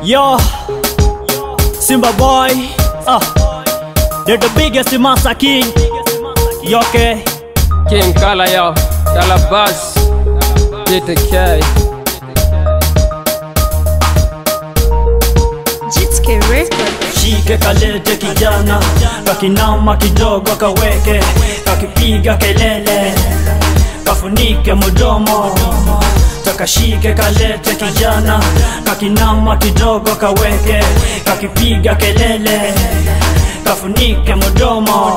Yo, Simba boy, ah, they're the biggest Masa King. Yo, okay. King Kala yo, Kala Bass, JTK. Jitske Record. Shike kalete kijana, kakinama kidogo kaweke, kakipiga kelele, kafunike mudomo. Takashike kalete kijana, kakinama kidogo kaweke, kakipiga kelele, kafunike mudomo.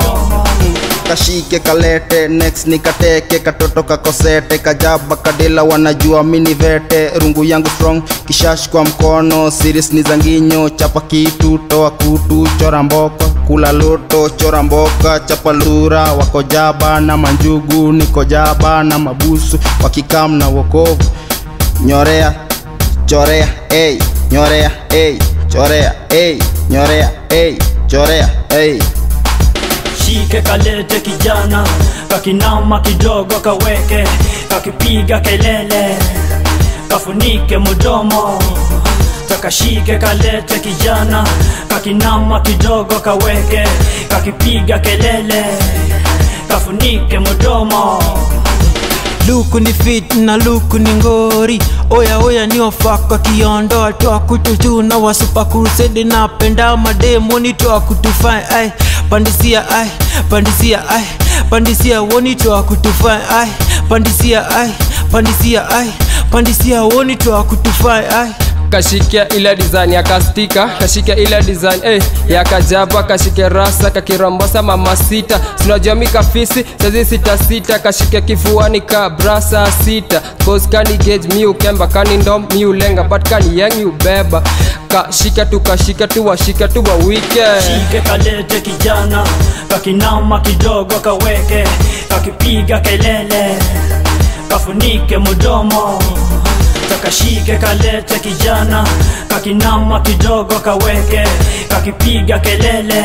kashike kalete next nikateke katoto kakosete kajaba kadela wanajua mini vete rungu yangu strong kishash kwa mkono siris ni zanginyo chapa kitu toa kutu chora mboka kula loto chora mboka chapa lura wako jaba na manjugu niko jaba na mabusu wakikam na wokovu nyorea chorea ey nyorea ey chorea ey nyorea ey chorea ey Shike kalete kijana, kakinama kidogo kaweke, kakipiga kelele, kafunike mudomo. Takashike kalete kijana, kakinama kidogo kaweke, kakipiga kelele, kafunike mudomo. luku ni fit na luku ni ngori oya oya ni wafaka kiondoa toa kututu na wasupa kusedi na penda mademoni toa kutufai ai pandisia ai pandisia ai pandisia woni toa kutufai ai pandisia ai pandisia ai pandisia woni toa kutufai ai kashikia ile design ya kastika kashikia ile design eh, ya kajaba kashike rasa kakirombosa mama sita sinajua mikafisi sazi sita sita kashikia kifuani ka brasa sita cause kani gauge mi ukemba kani ndom mi ulenga but kani yang mi ubeba kashika tu kashika tu washika tu wawike Shike kalete kijana, kakinama kidogo kaweke, kakipiga kelele, kafunike mudomo. Takashike kalete kijana, kakinama kidogo kaweke, kakipiga kelele,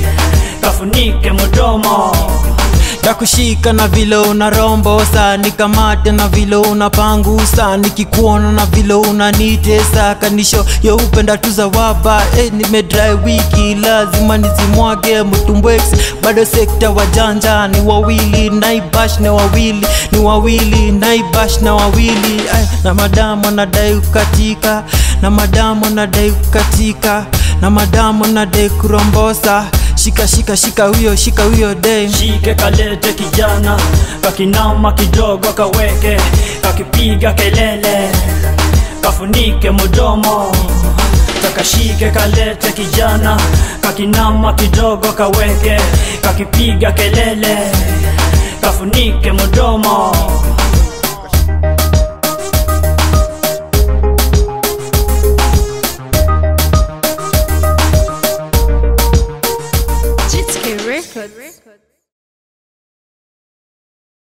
kafunike mudomo. Dakushika na vile unarombosa nikamate na vile unapangusa nikikuona na vile unanitesa kanisho yo upenda tu za waba eh, nimedrai wiki lazima nizimwage mtumbwex bado sekta wajanja ni wawili naibash na wawili ni wawili naibash na wawili Ay, na madamu anadai kukatika na madamu anadai kukatika na madamu anadai kurombosa shika shika shika huyo shika huyo dem Shike kalete kijana, kakinama kidogo kaweke, kakipiga kelele, kafunike mudomo. Takashike kalete kijana, kakinama kidogo kaweke, kakipiga kelele, kafunike mudomo.